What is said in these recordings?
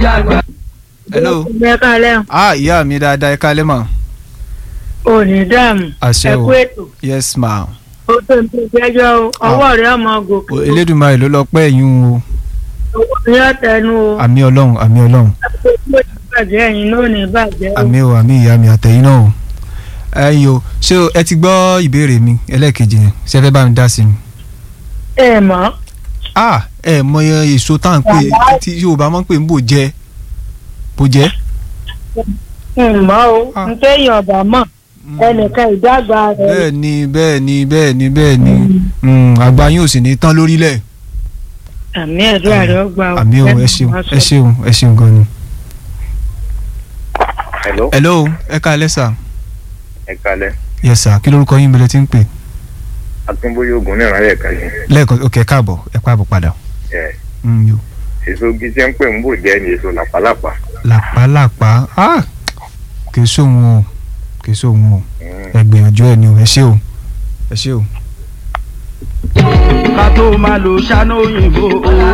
hello ẹ kálẹ̀ ah ìyá mi dáadáa ẹ kálẹ́ mà ò ní dààmú àṣẹ ẹ o kú ètò yes ma ó tó ń tó jẹ́jọ́ o ọwọ́ rẹ̀ ọmọ gòkè o elédùnmarè ló lọ pẹ́ yín o owó ní ọ̀tẹ̀nu o àmì ọlọ́run àmì ọlọ́run àpò ìbàjẹ́ ẹ̀yin ló ní ìbàjẹ́ o àmì o àmì ìyá mi àtẹ̀yìn náà o ẹ̀yin o ṣé o- ẹ ti gbọ́ ìbéèrè mi ẹlẹ́ẹ̀kejì yẹn ṣé ẹ fẹ́ bá mi dá sí mi. ẹ mọ̀ ah ẹ mọ iye èso tá à ń pè tí yorùbá máa ń pè ń bò jẹ bò jẹ. ń mọ̀ o Ah. ń téèyàn ọ̀bà mọ̀ ẹnìkan ìdàgbà rẹ̀ bẹ́ẹ̀ ni bẹ́ẹ̀ ni bẹ́ẹ̀ ni bẹ́ẹ̀ ni Mm, àgbà yín ò sì ní tán lórílẹ̀. àmì ẹ̀dọ́ rẹ̀ ó gbà o àmì o ẹ ṣeun ẹ ṣeun ẹ ṣeun gan ni. hello hello ẹ káalẹ́ sà. ẹ kalẹ yes sà kí lórúkọ yín bẹ̀rẹ̀ tí ń pè. akínbóyè ogun náà rẹ kàlẹ lẹ́ẹ̀kan ok ẹ káàbọ̀ ẹ káàbọ̀ padà. ẹ Mm, yo. èso gíjẹ ń pè ń bò jẹ ní èso làpálàpá làpálàpá ah kì í sóhun o kì í sóhun o ẹ gbìyànjú ẹ ni o ẹ ṣé o ẹ ṣé o. ká tó máa lo ṣáná òyìnbó.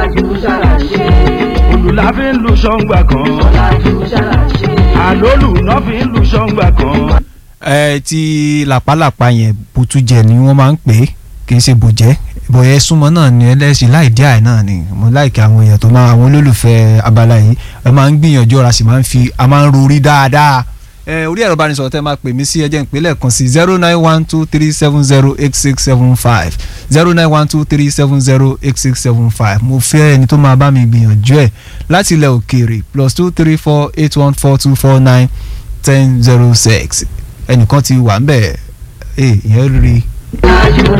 òlù la fi ń lu ṣọ́ngbà kan. àlólù náà fi ń lu ṣọ́ngbà kan. ẹ ti làpálàpá yẹn bùtújẹ ni wọ́n máa ń pè é kì í ṣe bòjẹ́ bòyẹ súnmọ́ náà ni ẹlẹ́sìn láì dí àì náà ni mo láìka àwọn èèyàn tó máa àwọn olólùfẹ́ abala yìí ẹ máa ń gbìyànjú ọ̀rá sì máa ń fi a máa ń rorí dáadáa ẹ orí ẹ̀rọ ìbánisọ̀rọ̀ tẹ́ máa pè mí sí ẹjẹ́ ìpínlẹ̀ kan sí zero nine one two three seven zero eight six seven five zero nine one two three seven zero eight six seven five mo fẹ́ ẹni tó máa bá mi gbìyànjú ẹ̀ láti ilẹ̀ òkèèrè plus two three four eight one four two four nine ten zero six ẹnìkan ti wà ń bẹ̀ ẹ ìyẹn rí i.